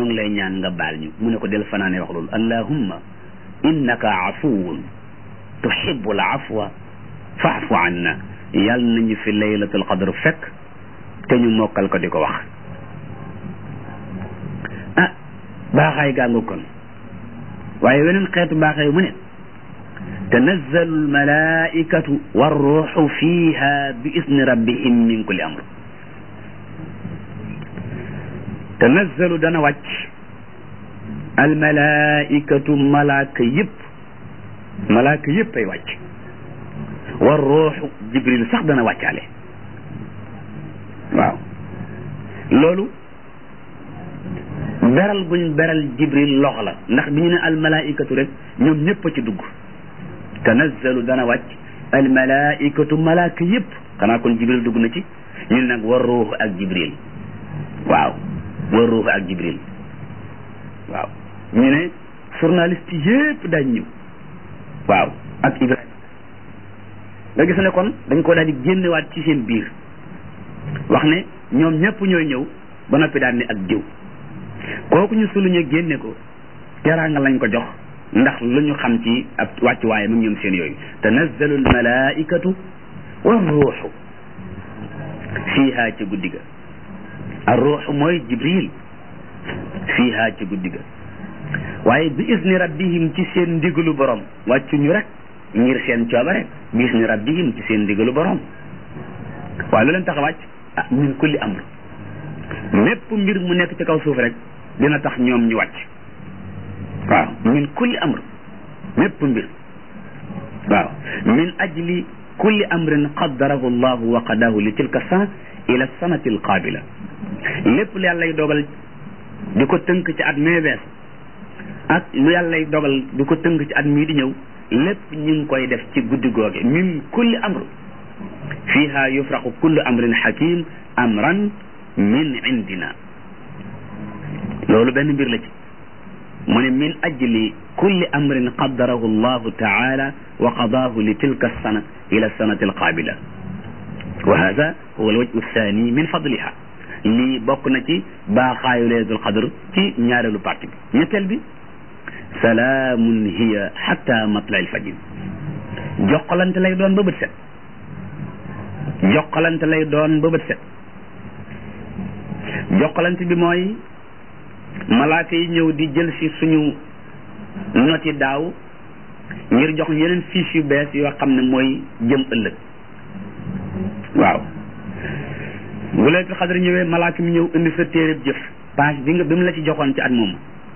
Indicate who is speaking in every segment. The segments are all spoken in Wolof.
Speaker 1: ngi lay ñaan nga baal ñu mu ne ko del fanaane wax loolu allahumma innaka afuwun tuhibbul afwa fa'fu anna yàlla nañu fi laylatul qadr fekk te ñu mokkal ko di ko wax ah baaxaay gàngu kon waaye weneen xeetu baaxaay mu ne tanazzalu almalaikatu warruuxu fiha bi isni rabbihim min kulli amr tanazzalu dana wàcc almalaikatu malaaka yëpp malaaka yëpp ay wàcc warruuxu jibril sax dana wàccaale waaw loolu beral buñ beral jibril loxo la ndax bi ñu ne almalaikatu rek ñoom ñëpp a ci dugg tanazzalu dana wàcc almalaikatu malaaka yëpp xanaa kon jibril dugg na ci ñu nag war ruuxu ak jibril waaw war ruuxu ak jibril waaw ñu ne journaliste yëpp dañ ñëw waaw ak ibrahima nga gis ne kon dañ ko daal di génnewaat ci seen biir wax ne ñoom ñëpp ñooy ñëw ba noppi daal ne ak diw kooku ñu suluñu génne ko teraanga lañ ko jox ndax lu ñu xam ci ab wàccuwaay mu ñoom seen yooyu tanazzalu almalaikatu wa ruuxu fiiha ci guddi ga ar ruuxu mooy jibril fiiha ci guddi ga waaye bi isni rabbihim ci seen ndigalu borom wàccuñu rek ngir seen coobare bi isni rabbihim ci seen ndigalu borom waaye lu leen tax a wàcc ah min kulli amr mépp mbir mu nekk ci kaw suuf rek dina tax ñoom ñu wàcc waaw min kulli amr mépp mbir waaw min ajli kulli amrin qaddarahu llahu wa qadahu li tilka sana ila sanati alqabila lépp lu yàllay dogal di ko tënk ci at mee bees ak lu yàllay dogal di ko tënk ci at mii di ñëw lépp ñu ngi koy def ci guddi googe min kulli amr fiha yufraqu kullu amrin hakim amran min indina loolu benn mbir la ci mu ne min ajli kulli amrin qaddarahu allahu taala wa qadaahu li tilka sana ila sanati alqabila wa hada huwa alwajhu althani min fadliha lii bokk na ci baaxaayu laylatul qadr ci ñaareelu parti bi ñetteel bi salaamun hiya xatta matla alfajr jokkalante lay doon ba bët set jokkalante lay doon ba bët set jokkalante bi mooy malaaka yi ñëw di jël si suñu noti daaw ngir jox yeneen fiche yu bees yoo xam ne mooy jëm ëllëg waaw bu laylatul xadr ñëwee malaaka mi ñëw indi sa téereb jëf page bi nga bi mu la ci joxoon ci at moomu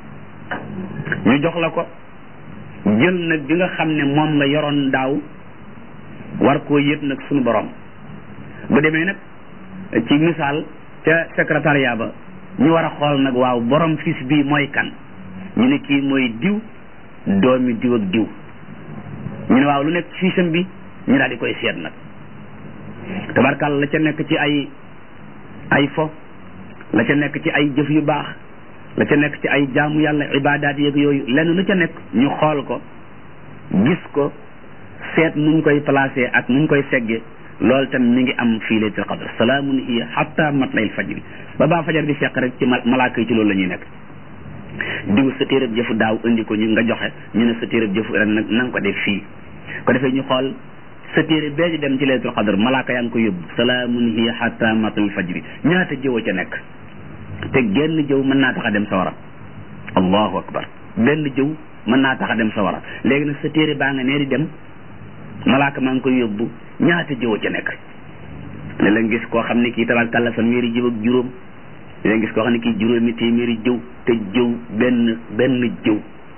Speaker 1: ñu jox la ko jël nag bi nga xam ne moom nga yoroon daaw war koo yët nag suñu borom bu demee nag ci misaal ca secrétariat ba ñu war a xool nag waaw borom fiis bii mooy kan ñu ne kii mooy diw doomi diw ak diw ñu ne waaw lu nekk fiisam bi ñu daal di koy seet nag tabarkal la ca nekk ci ay ay fo la ca nekk ci ay jëf yu baax la ca nekk ci ay jaamu yàlla ibaadaat yeeg yooyu lenn lu ca nekk ñu xool ko gis ko seet nuñ koy placé ak nuñ koy segge loolu tam mi ngi am fii laylatul qadr salaamun hiya hatta matla'il fajri ba baa fajar di fekk rek ci malaaka yi ci loolu la ñuy nekk diw sa téereb jëfu daaw indi ko ñu nga joxe ñu ne sa téereb jëfu ren nag na nga ko def fii ko defee ñu xool sa téere bee di dem ci laylatul qadr malaaka yaa ngi ko yóbbu salaamun hiya hatta matla'il fajri ñaata jëw a ca nekk te genn jëw mën naa tax a dem sawara allahu akbar benn jëw mën naa tax a dem sawara léegi nag sa téere baa nga nee di dem malaaka maa ngi koy yóbbu ñaata jëw a ca nekk ne la gis koo xam ne kii tabarkàlla fanweeri jëw ak juróom ne gis koo xam ne kii juróomi téeméeri jëw te jëw benn benn jëw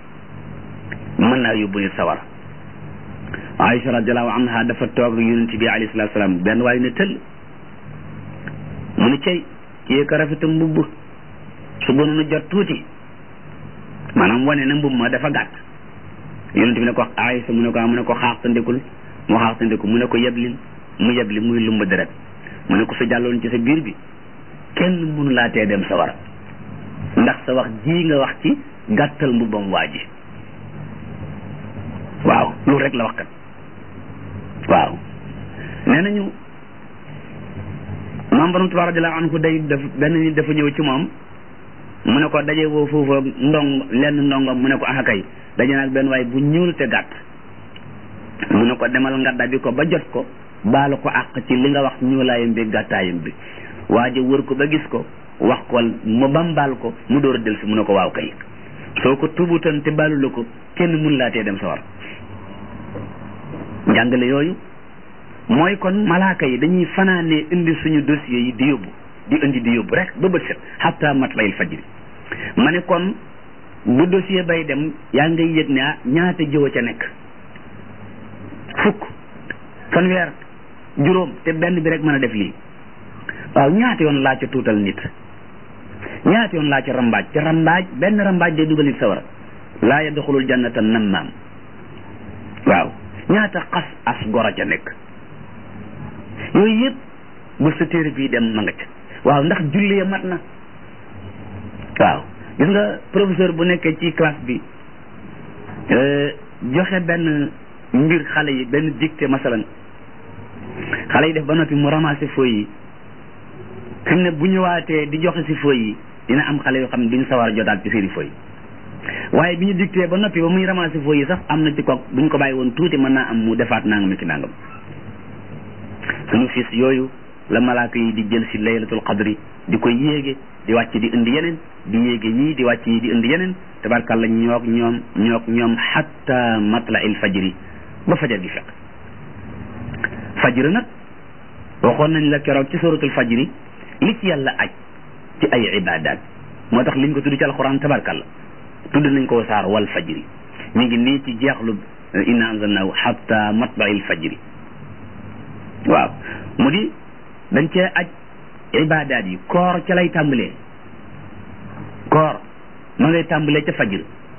Speaker 1: mën naa yóbbu nit sawara Aïcha radiallahu anha dafa toog yonent bi alayhi salatu salaam benn waaye ne tëll mu ne cey kii ka rafeta mbubb su gënoon jot tuuti maanaam wane na mbubb ma dafa gàtt yonent bi ne ko Aïcha mu ne ko mu ne ko xaaxtandikul mu xaaxtandiku mu ne ko yeblil mu yebli muy lumba deret mu ne ko su jàlloon ci sa biir bi kenn mënu laa tee dem sa war ndax sa wax ji nga wax ci gàttal mbubbam waa ji waaw loolu rek la wax kat waaw nee nañu maam borom Tuubaa radiyallaahu anhu day def benn nit dafa ñëw ci moom mu ne ko daje woo foofa ndong lenn ndongom mu ne ko axakay daje naag benn waay bu ñuul te gàtt mu ne ko demal nga dabi ko ba jot ko baalu ko àq ci li nga wax ñuulaayam bi gàttaayam bi waaja wër ko ba gis ko wax ko mu bambaal ko mu door a del si mu ne ko waaw kay soo ko tubutan te baalu la ko kenn mun laa tee dem sawar njàngale yooyu mooy kon malaaka yi dañuy fanaanee indi suñu dossier yi di yóbbu di indi di yóbbu rek ba bët set xatta matlayil fajri ma ne kon bu dossier bay dem yaa ngay yëg ne ah ñaata jëw a ca nekk fukk fanweer juróom te benn bi rek mën a def lii waaw ñaata yoon laa ca tuutal nit ñaata yoon laa ca rambaaj te rambaaj benn rambaaj day dugal nit sawara laa yadxulul jannata nammaam waaw ñaata xas as gor a ca nekk yooyu yëpp bu sa téere bii dem ma nga ca waaw ndax julli ya mat na waaw gis nga professeur bu nekkee ci classe bi joxe benn mbir xale yi benn dictée masalan xale yi def ba noppi mu ramasser feuilles yi fi mu ne bu ñëwaatee di joxe si feuilles yi dina am xale yoo xam ne duñu sawar a jotaat ci seeni feuilles waaye bi ñu dicté ba noppi ba muy ramasser feuilles yi sax am na ci ko bu ñu ko bàyyi woon tuuti mën naa am mu defaat nangam ki nangam suñu fils yooyu la malaaka yi di jël si laylatul qadri di ko yéege di wàcc di indi yeneen di yéege ñii di wàcc yi di indi yeneen tabarkàlla ñoog ñoom ñoog ñoom hatta matla il fajri ba fajar gi fekk fajr nag waxoon nañ la keroog ci suratul fajri li ci yàlla aj ci ay ibadat moo tax liñ ko tudd ci alquran tabarkàlla tudd nañ ko saar wal fajri mi ngi nii ci jeexlu inna anzalnahu hatta matla il fajri waaw mu di dañ cee aj ibaadaat yi koor ca lay tàmbalee koor ma ngay tàmbalee ca fajr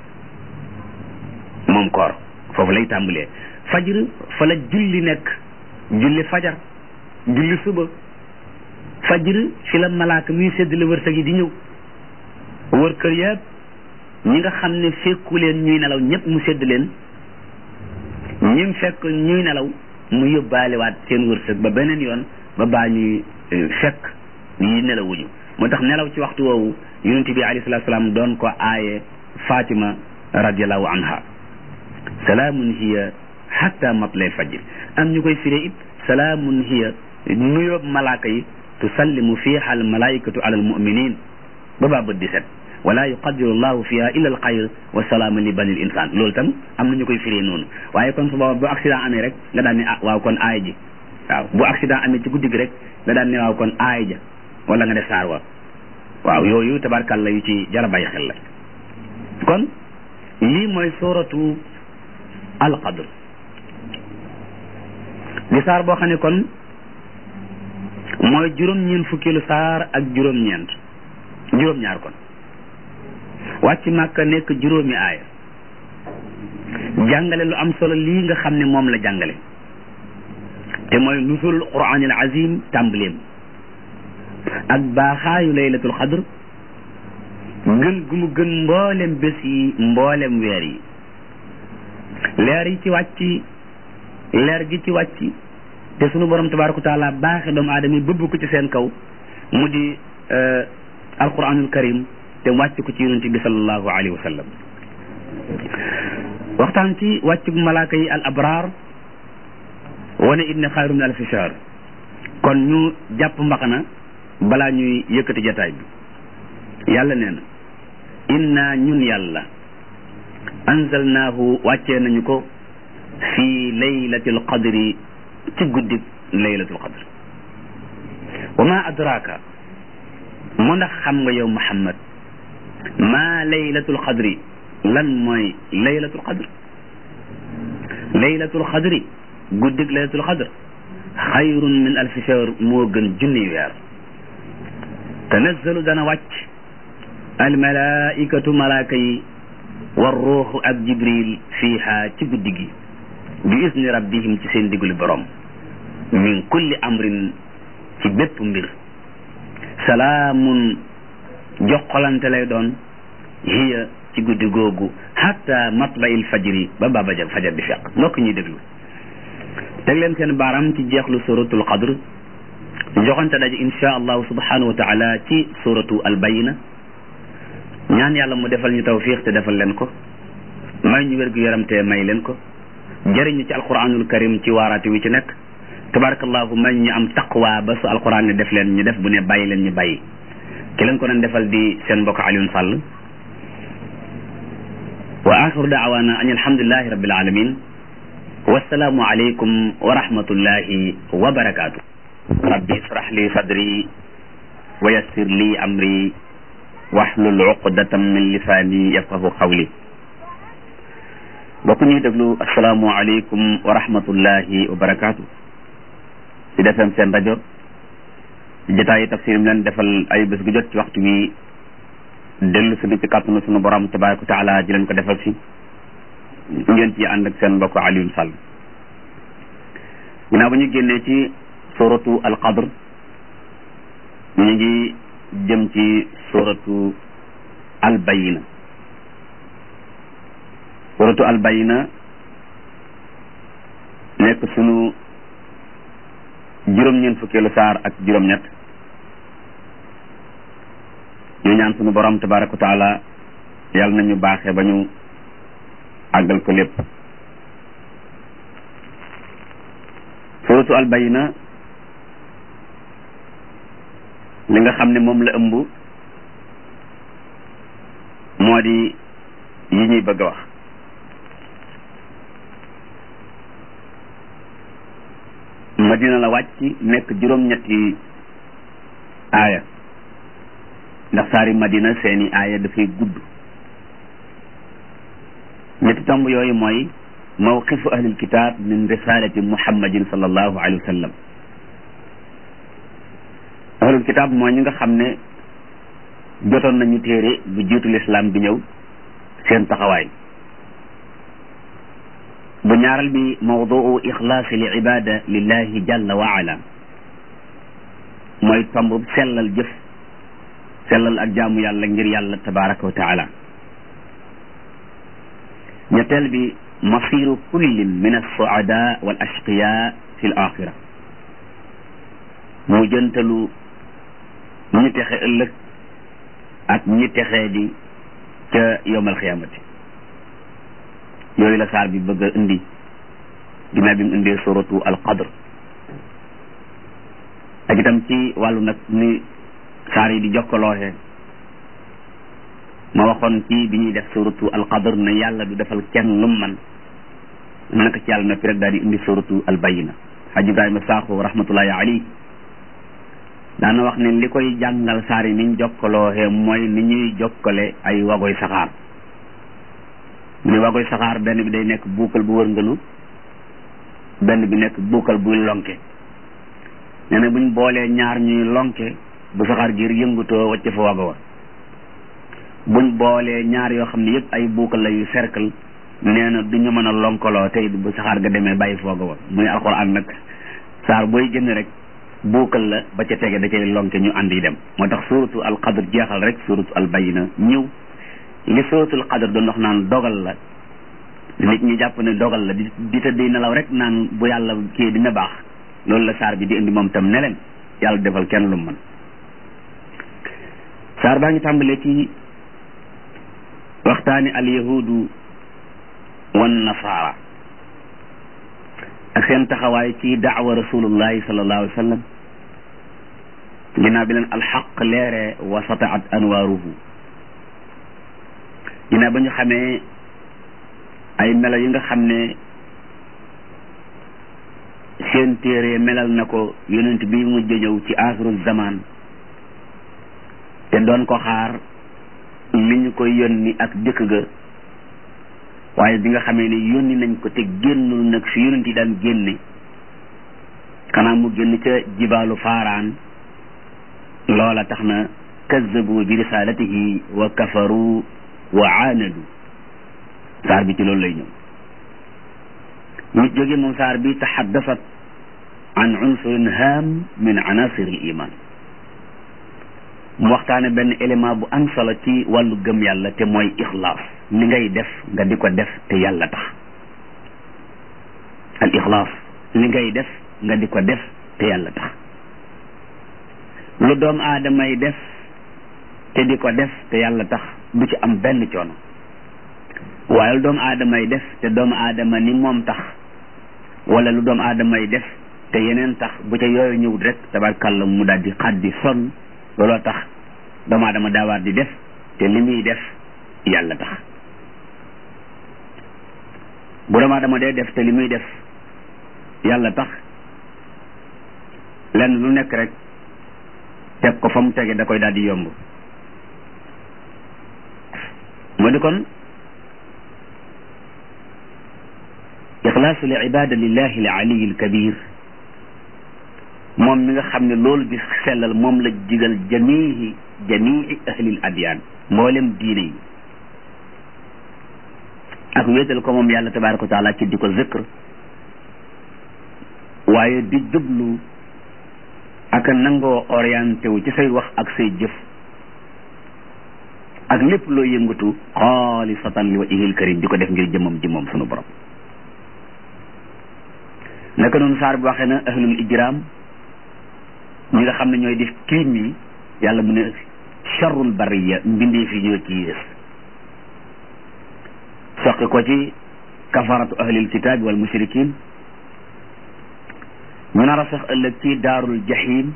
Speaker 1: moom koor foofu lay tàmbalee fajr fa la julli nekk julli fajar julli suba fajr fi la malaaka muy séddale wërsëg yi di ñëw wër kër yëpp ñi nga xam ne fekku leen ñuy nelaw ñëpp mu sédd leen ñim fekk ñuy nelaw mu yóbbaalewaat seen wërsëg ba beneen yoon ba baa ñuy fekk yi nelawuñu moo tax nelaw ci waxtu woowu yonente bi alayhi salatu salaam doon ko aaye Fatima radiallahu anha salaamun hiya hatta matlay fajr am ñu koy firee it salaamun hiya nuyoob malaaka yi tusallimu fiha al malaikatu ala al muminin ba baa bët di set wala yuqadiru llahu fiha illa al xayr wa salaama li bani l insan loolu tam am na ñu koy firee noonu waaye kon su booba bu accident amee rek nga daan ne ah waaw kon aaya ji waaw bu accident amee ci guddi gi rek nga daan ne waaw kon aaya ja wala nga def saar wa waaw yooyu tabarkàlla yu ci jara bàyyi xel la kon lii mooy suratu alqadr di saar boo xam ne kon mooy juróom-ñeent fukkilu saar ak juróom-ñeent juróom-ñaar kon wàcc màkka nekk juróomi aaya jàngale lu am solo lii nga xam ne moom la jàngale te mooy nusulul quraanil azim tàmbaleem ak baaxaayu laylatul xadr gën gu mu gën mboolem bés yi mboolem weer yi leer yi ci wàcc leer gi ci wàcc te sunu borom tabaraka taala baaxe doomu aadama yi bëbb ko ci seen kaw mu di alquranul karim te wàcc ko ci yonente bi sallallahu alayhi wa sallam waxtaan ci wàcc bu malaaka yi al abraar wane it ne xayru min alfi shahr kon ñu jàpp mbaxana balaa ñuy yëkkati jataay bi yàlla nee na inna ñun yàlla anzalnaahu wàccee nañu ko fii laylatil qadri ci guddi laylatul qadr wa ma adraka mu ndax xam nga yow muhammad ma laylatul qadri lan mooy laylatul qadr laylatul qadri guddig laylatul qadr xayrun min alfi shahr moo gën junni weer tanazzalu dana wàcc almalaikatu malaaka yi war ruuxu ak jibril fiiha ci guddi gi bi isni rabbihim ci seen diglu borom min kulli amrin ci bépp mbir salaamun joxolante lay doon hiya ci guddi googu hatta matlayil fajri ba baba ja fajar di fekk mbokk ñuy déglu teg leen seen baaram ci jeexlu suratul qadr joxante daje insha allahu subhanahu wa taala ci suratu albayina ñaan yàlla mu defal ñu tawfiq te defal leen ko may ñu wér gu yaram te may leen ko jëriñu ci alquranul karim ci waaraate wi ci nekk tabarakallahu may ñu am taqwa ba su alquran ne def leen ñu def bu ne bàyyi leen ñu bàyyi ki leen ko doon defal di seen mbokk Alioune Sall wa axiru daawaana an alhamdulilahi rabbil alamin wassalaamu aleykum wa rahmatullahi wa barakaatu rabbi israh li sadri wa yassir li amri wahlul uqdatam min lisaani yafqahu qawli bokk ñuy déglu asalaamu aleykum wa rahmatullahi wa barakaatu ci defem seen rajo jotaayi tafsir mi leen defal ay bés gu jot ci waxtu wi dellu si ci kàttanu sunu borom tabaraka wa taala ji leen ko defal si ngeen ci ànd ak seen mbokk Alioune Sall ginnaaw ba ñu génnee ci suratu alqadr ñu ngi jëm ci suratu albayina suratu albayina nekk sunu juróom-ñeent fukkeelu saar ak juróom-ñett ñu ñaan sunu borom tabaraka wa taala yàlla nañu baaxee ba ñu àggal ko lépp suratu albayina li nga xam ne moom la ëmb moo di yi ñuy bëgg a wax madina la wàcc nekk juróom-ñetti aaya ndax saari madina seeni aaya dafay gudd ñetti tomb yooyu mooy mawqifu ahlil kitab min risalati muhammadin sallallahu alayhi wa sallam ahlul kitab mooy ñi nga xam ne jotoon nañu téere bu jiitu lislaam bi ñëw seen taxawaay bu ñaaral bi mawduu ixlaasi li ibada lillahi jalla wa ala mooy tomb sellal jëf sellal ak jaamu yàlla ngir yàlla tabaraka wa taala ñetteel bi masiru kullin min alsuada wal ashqiya fi l axira mu jëntalu ñi texe ëllëg ak ñi texee di ca yowmal xiyaamati yooyu la saar bi bëgg a indi ginnaaw bi mu indee suratu alqadr ak itam ci wàllu nag ni saar yi di jokkalooxe ma waxoon ci bi ñuy def suratu alqadr ne yàlla du defal kenn lum man naka ci yàlla noppi rek daal di indi suratu albayina xaj ibrahima saaxo rahmatullahi alayhi daana wax ne li koy jàngal saar yi niñ jokkalooxe mooy ni ñuy jokkale ay wagoy saxaar ni wagoy saxaar benn bi day nekk buukal bu wërngalu benn bi nekk buukal buy lonke nee na buñ boolee ñaar ñuy lonke bu saxaar gi yëngutoo wacc fa wago wa buñ boolee ñaar yoo xam ne yëpp ay buukal la yu cercle nee na du ñu mën a lonkaloo tey bu saxaar ga demee bàyyi fa wago wa muy alxuraan nag saar booy génn rek buukal la ba ca tege da cay lonke ñu ànd yi dem moo tax suratu alqadr jeexal rek suratu albayina ñëw li suratul qadr doon wax naan dogal la nit ñi jàpp ne dogal la di di tëdd nelaw rek naan bu yàlla kii dina baax loolu la saar bi di indi moom tam ne leen yàlla defal kenn lu mën saar baa ngi tàmbalee ci waxtaani al yahudu wan nasaara ak seen taxawaay ci daawa rasulullahi sallallahu alayhi wa sallam ginnaaw bi leen alxaq leere wa sataat anwaaruhu ginnaaw ba ñu xamee ay melo yi nga xam ne seen téere melal na ko yonent bi mujj ñëw ci axiru zaman te doon ko xaar li ñu koy yónni ak dëkk ga waaye bi nga xamee ne yónni nañ ko te génnul nag fi yonent yi daan génne xanaa mu génn ca jibaalu faaraan loola tax na kazzabu bi risalatihi wa kafaru wa aanadu saar bi ci loolu lay ñëw ñu jóge moom saar bi taxaddasat an unsurin haam min anasir al iman mu waxtaane benn élément bu am solo ci wàllu gëm yàlla te mooy ixlaas li ngay def nga di ko def te yàlla tax al ixlaas li ngay def nga di ko def te yàlla tax lu doom aadamay def te di ko def te yàlla tax du ci am benn coono waaye lu doomu aadama yi def te doomu aadama ni moom tax wala lu doomu aadama yi def te yeneen tax bu ca yooyu ñëwut rek tabarkàlla mu daal di xaddi sonn looloo tax doomu aadama daawaat di def te li muy def yàlla tax bu doomu aadama dee def te li muy def yàlla tax lenn lu nekk rek teg ko fa mu tege da koy daal di yomb moo di kon ixlaasu li ibada lillahi al aliyi al kabir moom mi nga xam ne loolu di sellal moom la digal jamihi jamii ahlil adyaan mboolem diine yi ak wéetal ko moom yàlla tabaraka wa taala ci di ko zikr waaye di jublu ak nangoo orienté wu ci say wax ak say jëf ak lépp loo yëngatu xaalisatan li wajhil karim di ko def ngir jëmmam jëmmam sunu borom naka noonu saar bi waxee na ahlul ijram ñi nga xam ne ñooy def crime yi yàlla mu ne charrul bariya mbindee fi ñoo ci yées soqi ko ci kafaratu ahlil kitaabi wal mushrikin ñu nar a sax ëllëg ci daarul jahim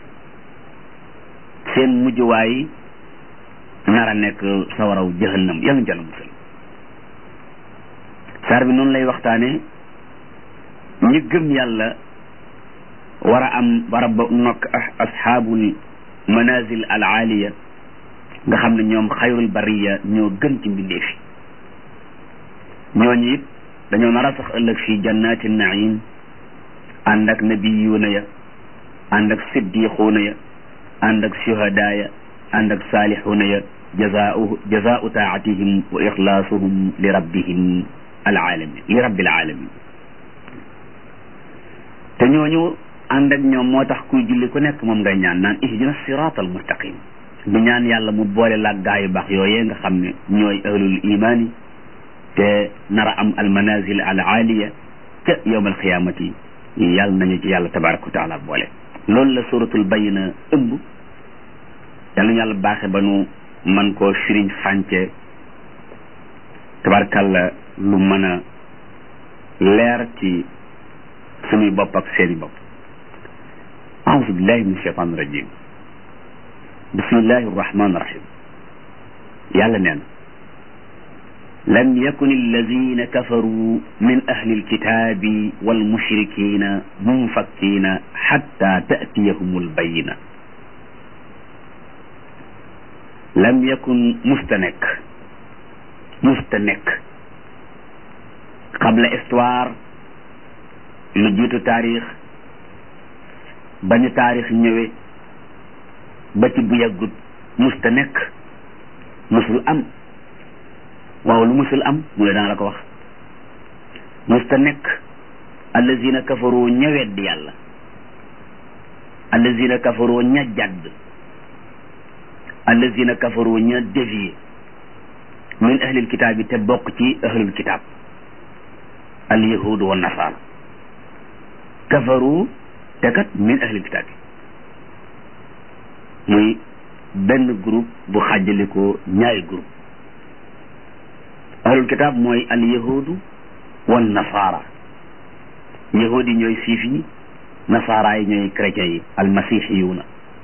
Speaker 1: seen mujjuwaay nar a nekk sawaraw jahannam yàlla jàll musal saar bi noonu lay waxtaane ñi gëm yàlla war a am war a ba nokk asxaabul manazil al aaliya nga xam ne ñoom xayrul bariya ñoo gën ci mbindeef yi ñooñu it dañoo nar a sax ëllëg fii jannaati naim ànd ak nabiyuuna ya ànd ak siddiquuna ya ànd ak shuhadaa ya ànd ak saalixuuna ya jazaau jazaau taatihim wa ixlaasuhum li rabbihim alaalamin li rabbil alamin te ñooñu ànd ak ñoom moo tax kuy julli ku nekk moom ngay ñaan naan ihdina siraat al mustaqim du ñaan yàlla mu boole laag gaa yu baax yooyee nga xam ne ñooy ahlul imaani te nara am al manazil al aaliya ca yowm al qiyaamati yàlla nañu ci yàlla tabaraka wa taala boole loolu la suratul bayina ëmb yàlla ñu yàlla baaxe ba nu man koo firiñ fànce tabarakàlla lu mën a leer ci suñuy bopp ak seeni bopp aousu billahi min shaitan rajim bismillahi arrahmani irrahim yàlla neen lam yakun alladina kafaru min ahli alkitabi walmushrikina munfakkina xatta taatiyahum albayina lam yakun musta nekk musta nekk qabla histoire lu jiitu taarix ba ñu taarix ñëwee ba ci bu yàggut musta nekk musul am waaw lu musul am mu ne dana la ko wax musta nekk allazina kafaroo ña weddi yàlla allazina kafaroo ña jàdd allazina kafaroo ña dévié min ahlil kitaab yi te bokk ci ahlul kitaab al yahudu wa nasaara kafaru te kat min ahlil kitaab yi muy benn groupe bu xàjjalikoo ñaari groupe ahlul kitaab mooy al yahudu wa nasaara yahud yi ñooy siif yi nasaara yi ñooy chrétiens yi al masihiyuuna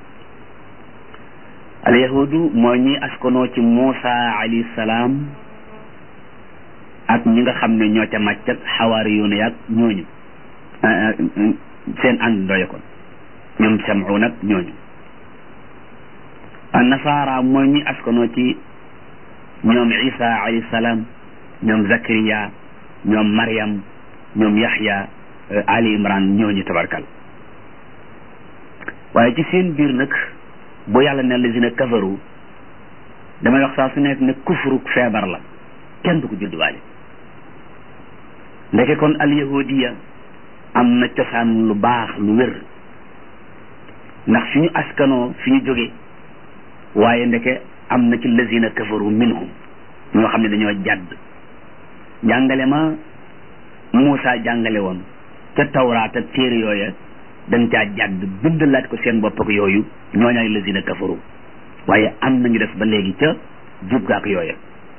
Speaker 1: al yahudu mooy ñi askanoo ci Muusa alayhi salaam ak ñi nga xam ne ñoo ca màcc ak xawaariyuuna yaag ñooñu seen ànd ndoye kon ñoom sam'u nag ñooñu an nasaara mooy ñi askanoo ci ñoom isa alayhi salaam ñoom zakariya ñoom maryam ñoom yaxya ali imran ñooñu tabarkal waaye ci seen biir nag bu yàlla ne lazina kafaru damay wax saa su nekk ne kufru feebar la kenn du ko judduwaale ndeke kon al yahudiya am na cosaan lu baax lu wér ndax fi ñu askanoo fi ñu jóge waaye ndeke am na ci lazina kafaru minhum ñoo xam ne dañoo jàdd jàngale ma Muusa jàngale woon ca tawraat ak téere yooya dañ caa jàdd bindalaat ko seen bopp ak yooyu ñooñaay lazina kafaru waaye am nañu def ba léegi ca jub gaak yooya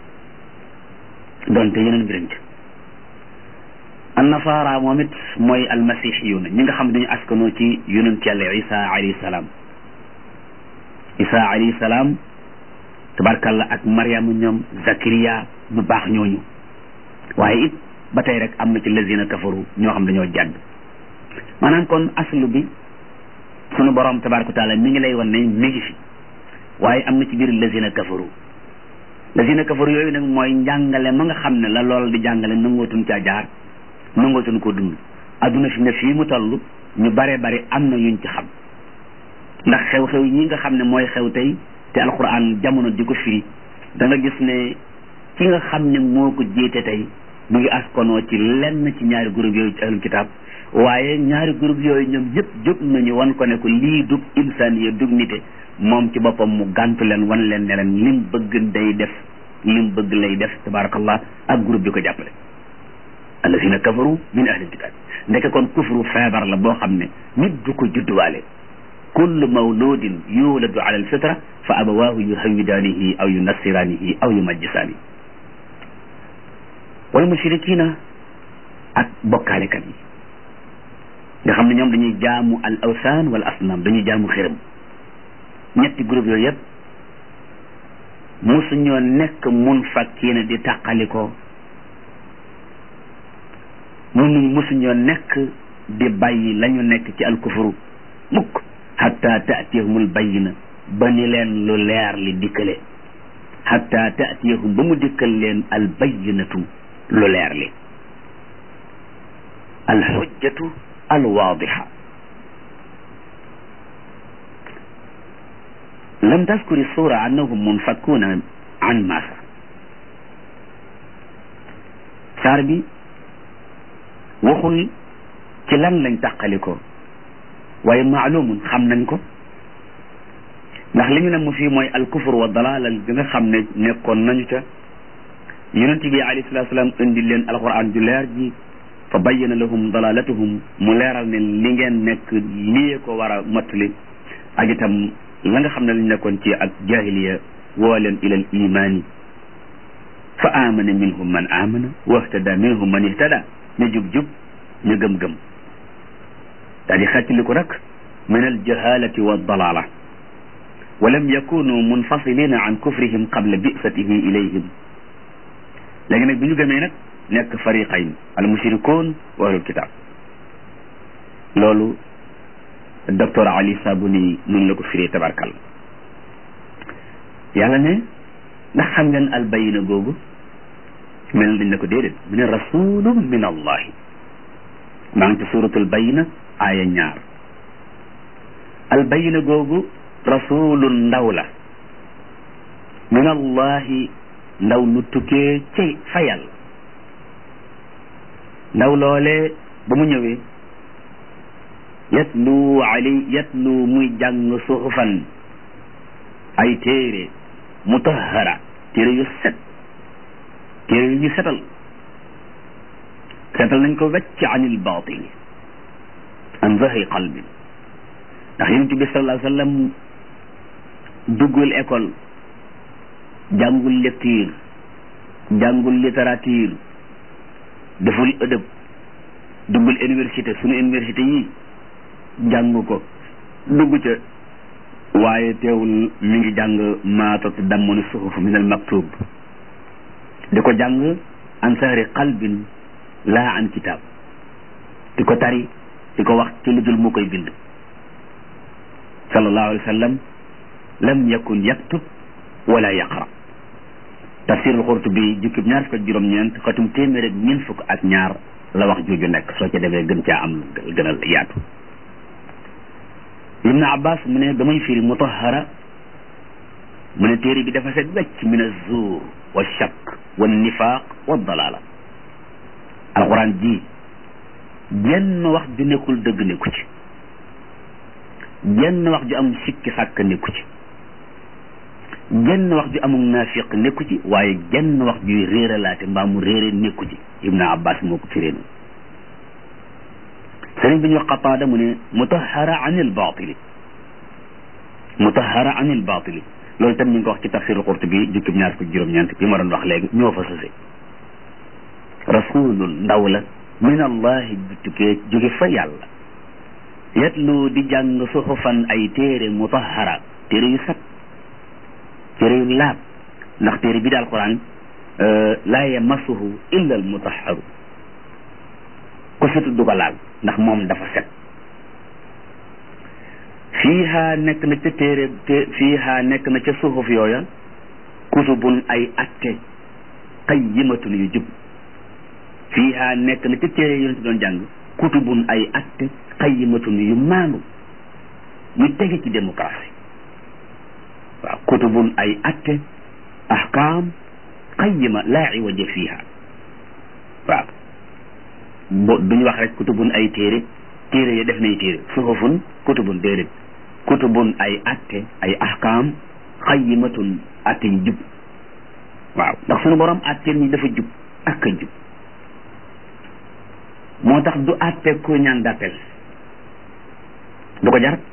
Speaker 1: donte yeneen mbirañ ci annasaara moom it mooy almasihiyuna ñi nga xam dañu askanoo ci yonent yàlla isa alayhi salaam isa alayhi salaam tabarkalla ak mariama ñoom zakariya ñu baax ñooñu waaye it ba tey rek am na ci lazina kafaru ñoo xam dañoo jàdd maanaam kon aslu bi sunu borom tabaraka taala mi ngi lay wan ne mi ngi fi waaye am na ci biir lazina kafaru lazina kafaru yooyu nag mooy njàngale ma nga xam ne la lool di jàngale nangootuñ caa jaar nangootuñ ko dund adduna fi ne fii mu toll ñu bare bari am na yuñ ci xam ndax xew-xew yi nga xam ne mooy xew tey te alquran jamono di ko firi da nga gis ne ki nga xam ne moo ko jiite tey mu ngi askonoo ci lenn ci ñaari groupe yooyu ci ahlul kitab waaye ñaari groupe yooyu ñoom ñëpp jóg nañu wan ko ne ko lii dug insaniya dug nite moom ci boppam mu gàntu leen wan leen ne leen lim bëgg day def lim bëgg lay def tabarakallah ak groupe bi ko jàppale allazina kafaru min ahlil kitab ndeke kon kufru feebar la boo xam ne nit du ko judduwaale kullu mawludin yuladu ala alfitra fa abawaahu yuhawidaanihi aw yunassiraanihi aw yumajjisaani wal mushrikina ak bokkaalekat yi nga xam ne ñoom dañuy jaamu al awsaan wal asnaam dañuy jaamu xërëm ñetti groupe yooyu yëpp musuñoo nekk mun fakkiina di tàqalikoo munu musuñoo nekk di bàyyi la ñu nekk ci alkufuru mukk xatta taatiyahumul bayyina ba ni leen lu leer li dikkale xatta taatiyahum ba mu dikkal leen al bayyinatu lu leer li al xujjatu al waadixa lam taskuri sura annahum munfakkuuna an maasa saar bi waxul ci lan lañ tàqali ko waaye maalumun xam nañ ko ndax li ñu ne mu fii mooy alkufur wa dalalal bi nga xam ne nekkoon nañu ca yonent bi alayhi salatu salaam indi leen alquran ju leer ji fa bayyana lahum dalalatuhum mu leeral ne li ngeen nekk lii ko war a mottali ak itam la nga xam ne lañ nekkoon ci ak jahiliya woo leen ilal imaani fa amana minhum man amana wahtada minhum man ihtada ñu jub-jub ñu gëm-gëm daa di xettali ko nag min aljahalati wa dalala wa lam yakunu munfasilina an kufrihim qabla bisatihi ilayhim léegi nag bi ñu gëmee nag nekk fariqayn al mushrikun wa ahlul kitab loolu docteur Ali Sabuni nun la ko firee tabarkal yàlla ne ndax xam ngeen al bayina googu mel na dañ ne ko déedéet mu ne rasulun min allahi maa ngi ci suratul bayina aaya ñaar al bayina googu rasulun ndaw la min allahi ndaw lu tukkee ci fa yàlla ndaw loolee ba mu ñëwee yatlu ali yatlu muy jàng suxufan ay téere mutahara téere yu set téere yu ñu setal setal nañ ko wecc anil batil an zahri qalbi ndax yonent bi sallallahu alayhi wa sallam duggul école jàngul lecture jàngul littérature deful ëdëb duggul université sunu université yi jàng ko dugg ca waaye teewul mi ngi jàng maatat dammanu suhuf min al maktub di ko jàng an sahri qalbin laa an kitab di ko tari di ko wax ci lu dul mu koy bind sallallahu alayhi wa sallam lam yakun yaktub wala yaqra tafsirul Qurtubi jukkib ñaar fukk ak juróom-ñeent xatum téeméer ak ñeent fukk ak ñaar la wax jooju nekk soo ca demee gën caa am gën a yaatu ibnu abbas mu ne damay firi mutahara mu ne téere bi dafa set wecc min azzuur wa shakk wa nifaaq wa dalala alquran ji jenn wax ju nekkul dëgg nekku ci jenn wax ju am sikki sàkk nekku ci jenn wax ju amul naafiq nekku ci waaye jenn wax juy réeralaate mbaa mu réere nekku ci ibnu abbas moo ko firee noonu sëriñ bi ñu wax qataada mu ne mutahara an il baatili mutahara an il baatili loolu tam ñu ngi ko wax ci tafsirul Qurtubi jukkib ñaar fukk juróom-ñeent bi ma doon wax léegi ñoo fa sose rasulul ndaw la min allahi bu tukkee jóge fa yàlla yatlu di jàng suxufan ay téere mutahara téere yu sat téere yu laab ndax téere bi daal quran laa yamassuhu illa al mutahharu ko setu du ko laal ndax moom dafa set fiiha nekk na ca téere fiiha nekk na ca suxuf yooya kutubun ay atte qayyimatun yu jub fiiha nekk na ca téere yonent doon jàng kutubun ay atte qayyimatun yu maandu yu tege ci démocratie waaw kutubun ay atte ahkaam qayyima laa iwaja fiiha waaw bo duñu wax rek kutubun ay téere téere ya def nay téere suhufun kutubun déedéet kutubun ay atte ay ahkaam qayyimatun atte yu jub waaw ndax suñu borom atte ñi dafa jub ak a jub moo tax du atte ku ñaan d'appel du ko jar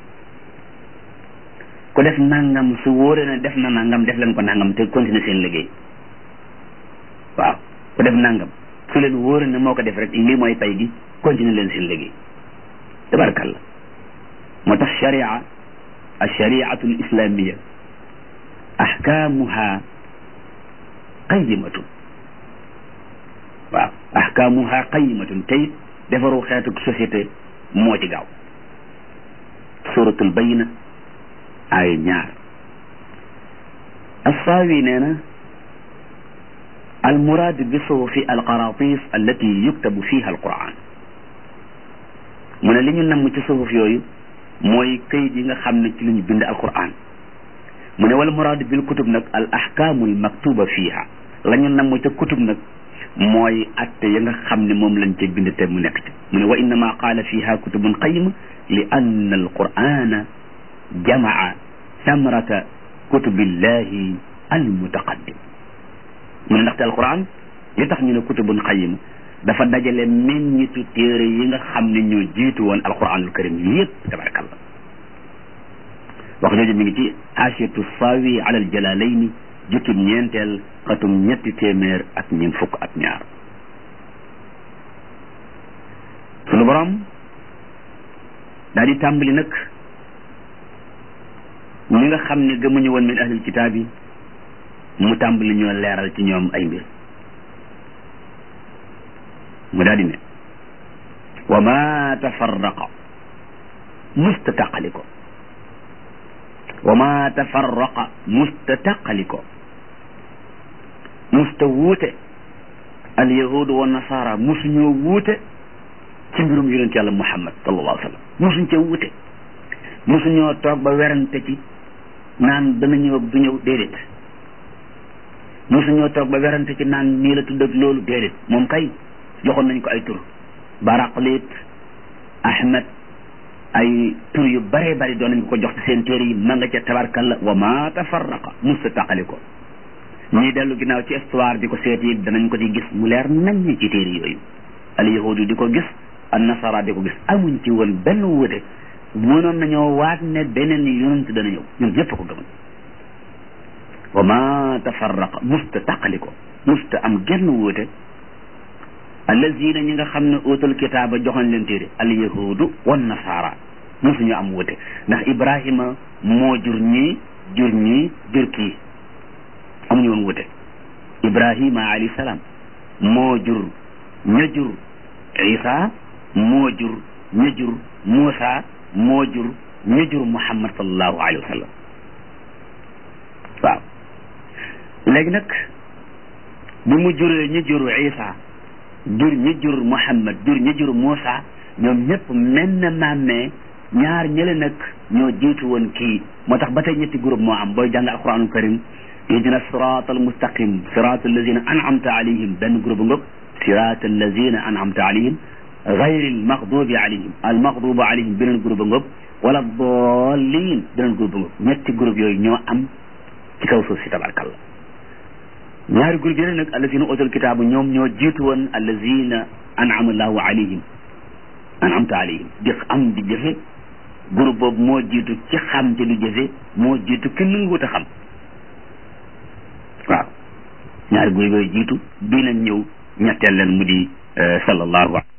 Speaker 1: ku def nangam su wóoree na def na nangam def leen ko nangam te continuer seen liggéey waaw ku def nangam su leen wóoree na moo ko def rek lii mooy pay gi continuer leen seen liggéey tabarakalla moo tax sharia alshariatu alislamia ahkamuha qayimatun waaw ahkamuha qayimatun tey defaru xeetu société moo ci gaaw suratul bayina ay ñaar assaawi nee na almuraad bi suhufi alqaratis allati yuktabu fiha alquran mu ne li ñu namm ci suhuf yooyu mooy kayit yi nga xam ne ci la ñu bind alquran mu ne wal muraad bil kutub nag al ahkaamul maktuba fiha la ñu namm ca kutub nag mooy atte ya nga xam ne moom lañ ca bind te mu nekk ci mu ne wa innama qaala fiha kutubun qayima li anna alqurana jamaa samrata kutubillahi almutaqaddim mu ne ndaxte alquran li tax ñu ne kutubun qayima dafa dajale meññitu téere yi nga xam ne ñoo jiitu woon alquranul karim yépp tabarakallah wax jooju mi ngi ci asiyatu sawi ala al jalalayni jukkib ñeenteel xatum ñetti téeméer ak ñeent fukk ak ñaar sunu borom daal di tàmbali nag ñi nga xam ne gëmuñu woon min ahlil kitaab yi mu tàmbali ñoo leeral ci ñoom ay mbir mu daal di ne wa ma tafarraqa musta taqali ko wa ma tafarraqa musta taqali ko musta wuute al yahudu wa nasara musuñoo wuute ci mbirum yonent yàlla muhammad sallallahu alayhi wa sallam musuñ ca wuute musuñoo toog ba werante ci naan dana ñëw ak du ñëw déedéet musuñoo toog ba werante ci naan nii la tudd ak loolu déedéet moom kay joxoon nañ ko ay tur baraqlit ahmed ay tur yu bare bari doon nañ ko ko jox ci seen téere yi ma nga ca tabarkalla wa ma tafarraqa musta taqali ko ñii dellu ginnaaw ci histoire di ko seet yi danañ ko di gis mu leer nañ ci téere yooyu al yahudi di ko gis an nasara di ko gis amuñ ci woon benn wuute mënoon nañoo waat ne beneen yonent dana ñëw ñun ñëpp ko gëmal wa ma tafarraqa musta taqali ko musta am genn wuute allazina ñi nga xam ne utul kitaaba joxoñ leen téere al yahudu wan nasara musuñu am wuute ndax ibrahima moo jur ñii jur ñii jur kii amuñu woon wuute ibrahima alayhi salaam moo jur ña jur isa moo jur ña jur muusa moo jur ña jur muhammad sallallahu alayhi wa sallam waaw léegi nag bi mu juree ña jur isa jur ñi jur muhammad jur ñi jur muusa ñoom ñëpp menn mammee ñaar ñële nag ñoo jiitu woon kii moo tax ba tey ñetti groupe moo am booy jàng alquranul karim ihdina sirat al mustaqim sirat allazina an'amta alayhim benn groupe ngog sirat allazina an'amta alayhim gayri al maghdubi alayhim al maghdubu alayhim beneen groupe ngog wala dallin beneen groupe ngog ñetti groupe yooyu ñoo am ci kaw suuf si tabarkallah ñaari groupe yi nag allazina utul kitaabu ñoom ñoo jiitu woon allazina an'ama allahu alayhim an'amta alayhim di am di jëfe groupe boobu moo jiitu ci xam te du jëfe moo jiitu ki nanguwut a xam ñaari guy yooyu jiitu bii nag ñëw ñetteel leen mu di sallallahu